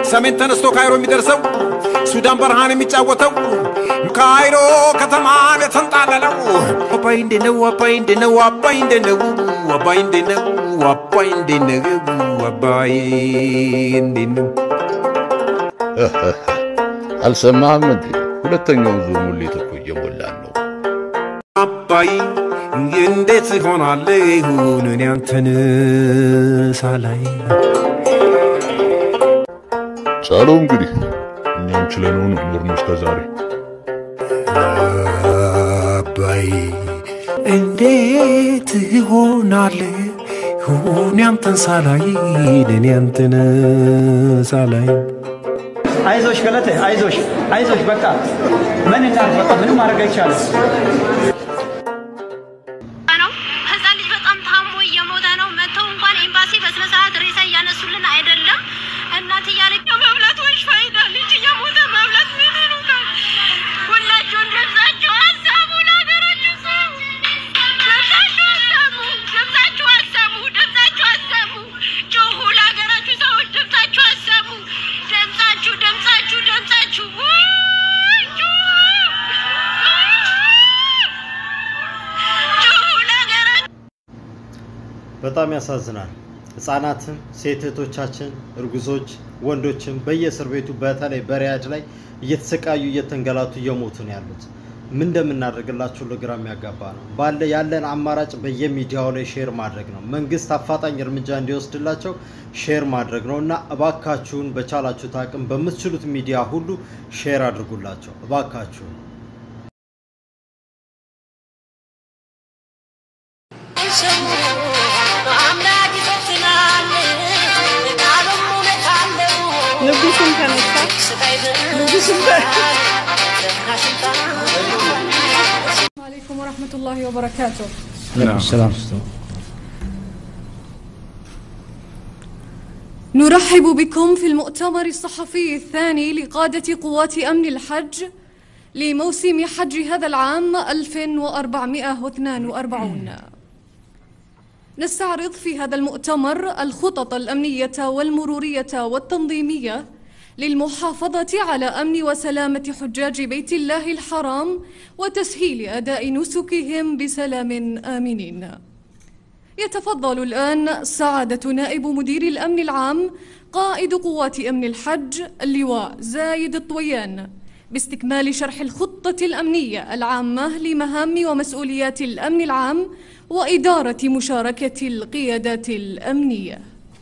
ሰሜን ተነስቶ ካይሮ የሚደርሰው ሱዳን በረሃን የሚጫወተው ካይሮ ከተማን የተንጣለለው አባይ እንዴ ነው አባይ እንዴ ነው አባይ እንዴ ነው አባይ እንዴ ነው አባይ እንዴ ነው አባይ እንዴ ነው አልሰማህም እንዴ? ሁለተኛው ዙር ሙሌት እኮ እየሞላን ነው። አባይ እንዴት ሆናለሁ እኔ አንተን ሳላይ ቻለው እንግዲህ እኛም ችለነው ነው ኖርነው እስከ ዛሬ። አባይ እንዴት ሆናለሁ እኔ አንተን ሳላይ እኔ አንተን ሳላይ አይዞሽ ገለቴ፣ አይዞሽ አይዞሽ። በቃ ምን እናድርግ? በቃ ምንም ማድረግ አይቻልም። ነው ህፃን ልጅ በጣም ታሞ እየሞተ ነው። መጥተው እንኳን ኤምባሲ በስነ ስርዓት ሬሳ እያነሱልን አይደለም። እናት እያለች መብላት ወይሽ ፋይዳ ልጅ እየሞተ መብላት ምን ይሉታል? ሁላችሁን ድምጻችሁ አሰሙ፣ ለሀገራችሁ ሰው ድምጻችሁ አሰሙ፣ ድምጻችሁ አሰሙ፣ ድምጻችሁ አሰሙ፣ ጩሁ፣ ለሀገራችሁ ሰዎች ድምጻችሁ አሰሙ፣ ድምጻችሁ ድምጻችሁ ድምጻችሁ ውይ፣ ጩሁ፣ ጩሁ ለሀገራችሁ በጣም ያሳዝናል። ህጻናትም ሴት እህቶቻችን፣ እርጉዞች፣ ወንዶችም በየእስር ቤቱ በተለይ በሪያድ ላይ እየተሰቃዩ እየተንገላቱ እየሞቱ ነው ያሉት። ምን እንደምናደርግላችሁ ለግራ የሚያጋባ ነው። ባለ ያለን አማራጭ በየሚዲያው ላይ ሼር ማድረግ ነው። መንግስት አፋጣኝ እርምጃ እንዲወስድላቸው ሼር ማድረግ ነው እና እባካችሁን በቻላችሁት አቅም በምትችሉት ሚዲያ ሁሉ ሼር አድርጉላቸው እባካችሁን። ንጉሱም ተነሳ። ንጉሱም عليكم ورحمة الله وبركاته نرحب بكم في المؤتمر الصحفي الثاني لقادة قوات أمن الحج لموسم حج هذا العام 1442 نستعرض في هذا المؤتمر الخطط الأمنية والمرورية والتنظيمية للمحافظة على أمن وسلامة حجاج بيت الله الحرام وتسهيل أداء نسكهم بسلام آمنين. يتفضل الآن سعادة نائب مدير الأمن العام قائد قوات أمن الحج اللواء زايد الطويان باستكمال شرح الخطة الأمنية العامة لمهام ومسؤوليات الأمن العام وإدارة مشاركة القيادات الأمنية.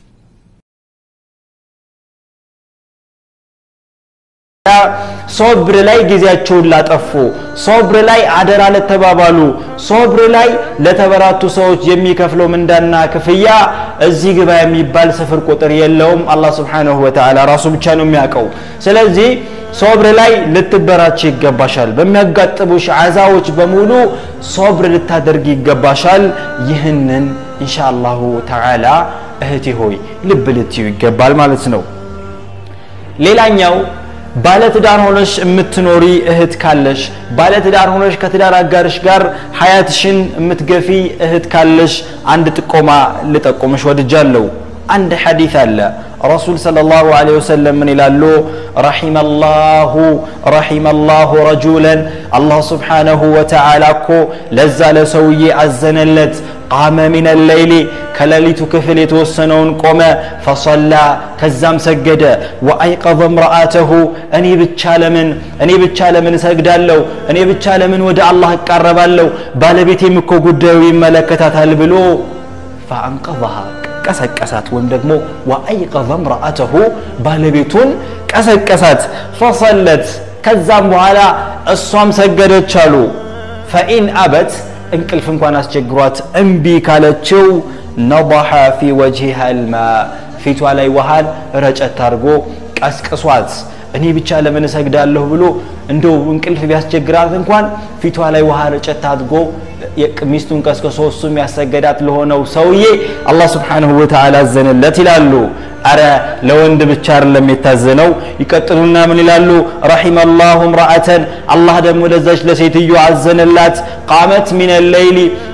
ሶብር ላይ ጊዜያቸውን ላጠፉ፣ ሶብር ላይ አደራ ለተባባሉ፣ ሶብር ላይ ለተበራቱ ሰዎች የሚከፍለው ምንዳና ክፍያ እዚህ ግባ የሚባል ስፍር ቁጥር የለውም። አላህ ስብሓነሁ ወተዓላ ራሱ ብቻ ነው የሚያውቀው። ስለዚህ ሶብር ላይ ልትበራች ይገባሻል። በሚያጋጥሙሽ አዛዎች በሙሉ ሶብር ልታደርግ ይገባሻል። ይህንን ኢንሻአላሁ ተዓላ እህቴ ሆይ ልብ ልትዩ ይገባል ማለት ነው። ሌላኛው ባለትዳር ሆነሽ የምትኖሪ እህት ካለሽ ባለትዳር ሆነሽ ከትዳር አጋርሽ ጋር ሀያትሽን የምትገፊ እህት ካለሽ አንድ ጥቆማ ልጠቁምሽ ወድጃለሁ። አንድ ሐዲት አለ ረሱል ሰለላሁ ዐለይሂ ወሰለም ምን ይላሉ? ረሒመላሁ ረሒመላሁ ረጁለን አላህ ስብሓነሁ ወተዓላ እኮ ለዛ ለሰውዬ አዘነለት። ቃመ ሚነ ሌይሊ ከሌሊቱ ክፍል የተወሰነውን ቆመ፣ ፈሰላ ከዛም ሰገደ። ወአይቀዘ እምረአተሁ እኔ ብቻ ለምን እኔ ብቻ ለምን እሰግዳለሁ? እኔ ብቻ ለምን ወደ አላህ እቃረባለሁ? ባለቤቴም እኮ ጉዳዩ ይመለከታታል ብሎ ፈአንቀዘሃ ቀሰቀሳት ወይም ደግሞ ወአይቀዘ እምረአተሁ ባለቤቱን ቀሰቀሳት። ፈሰለት ከዛም በኋላ እሷም ሰገደች አሉ። ፈኢን አበት እንቅልፍ እንኳን አስቸግሯት እምቢ ካለችው ነضሐ ፊ ወጅሃ ልማ ፊቷ ላይ ውሃን ረጨት አድርጎ ቀስቅሷት እኔ ብቻ ለምን እሰግዳለሁ ብሎ እንደው እንቅልፍ ቢያስቸግራት እንኳን ፊቷ ላይ ውሃ ረጨት አድርጎ ሚስቱን ቀስቅሶ እሱም ያሰገዳት ለሆነው ሰውዬ አላህ ስብሓንሁ ወተዓላ አዘነለት ይላሉ። አረ ለወንድ ብቻ አይደለም የታዘነው። ይቀጥሉና ምን ይላሉ? ረሒመ ላሁ እምረአተን አላህ ደግሞ ለዛች ለሴትዮ አዘነላት። ቃመት ሚነ ሌይሊ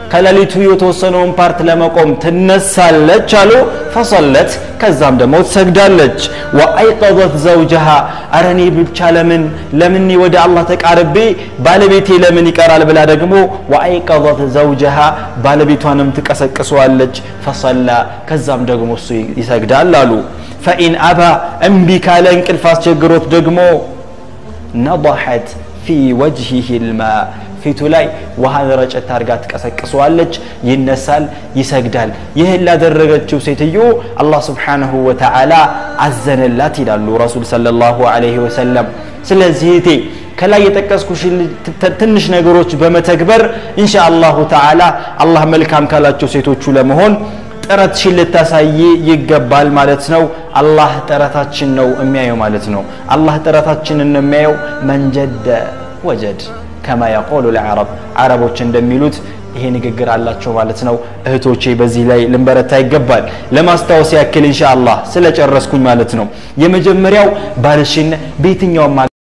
ከሌሊቱ የተወሰነውን ፓርት ለመቆም ትነሳለች አሉ ፈሰለት ከዛም ደግሞ ትሰግዳለች ወአይቀዘት ዘውጀሃ አረ እኔ ብቻ ለምን ለምን ወደ አላህ ተቃርቤ ባለቤቴ ለምን ይቀራል ብላ ደግሞ ወአይቀዘት ዘውጀሃ ባለቤቷንም ትቀሰቅሰዋለች ፈሰላ ከዛም ደግሞ እሱ ይሰግዳል አሉ ፈኢን አባ እምቢ ካለ እንቅልፍ አስቸግሮት ደግሞ ነضሐት ፊ ወጅሂህ ልማ ፊቱ ላይ ውሃን ረጨት አድርጋ ትቀሰቅሰዋለች ይነሳል ይሰግዳል ይህን ላደረገችው ሴትዮ አላህ ስብሓንሁ ወተዓላ አዘነላት ይላሉ ረሱል ሰለላሁ ዐለይሂ ወሰለም ስለዚህ እቴ ከላይ የጠቀስኩሽ ትንሽ ነገሮች በመተግበር ኢንሻ አላሁ ተዓላ አላህ መልካም ካላቸው ሴቶቹ ለመሆን ጥረትሽን ልታሳይ ይገባል ማለት ነው አላህ ጥረታችን ነው የሚያየው ማለት ነው አላህ ጥረታችንን ነው የሚያየው መንጀደ ወጀድ ከማ የቆሉ ልዓረብ አረቦች እንደሚሉት ይሄ ንግግር አላቸው ማለት ነው እህቶቼ በዚህ ላይ ልንበረታ ይገባል ለማስታወስ ያክል ኢንሻ አላህ ስለጨረስኩኝ ማለት ነው የመጀመሪያው ባልሽን በየትኛውም